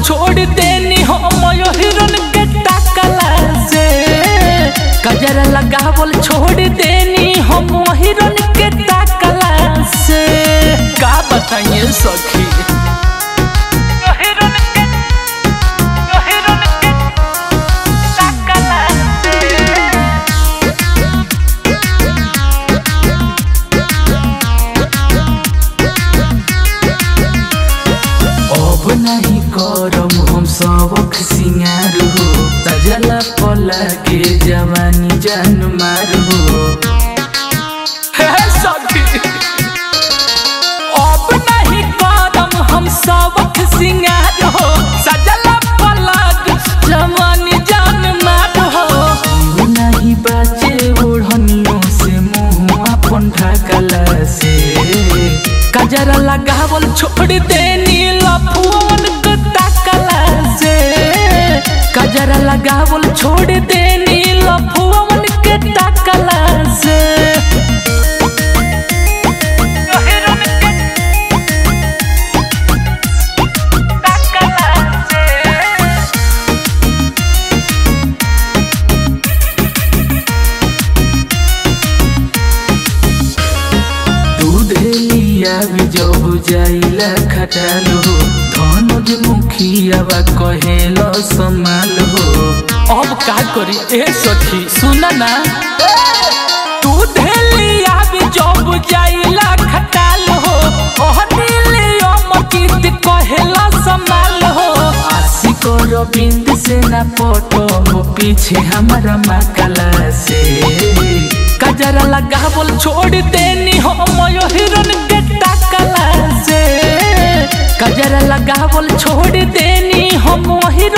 छोड़ देनी हम हिरन के टाकला से कजरा लगावल छोड़ देनी हम हिरन के टाकला से का बताइए सखी हिरन के हिरन के टाकला से अब नहीं करम हम सबक सिंगार हो सजला पला के जवानी जान मार हो हे सखी अब नहीं करम हम सबक सिंगार हो सजला पला के जवानी जान मार हो क्यों नहीं बाचे ओढ़नियों से मुँह अपन ढकला से कजरा लगावल छोड़ देनी लफुअन के ताकला से कजरा लगावल छोड़ देनी लफुअन के ताकला से दूध लिया भी जब जाइला खटालो धनुज मुखियावा कहेलो संभाल हो अब का करी ए सखी सुना ना दूध लिया भी जब जाइला खटालो ओह दिलियो मकीत कहेलो संभाल हो आशिक रविंद से ना पटो हो पीछे हमारा मकला से कजरा लगावल छोड़ देनी हम हिरन के टाकला से कजरा लगावल छोड़ देनी हम हिरन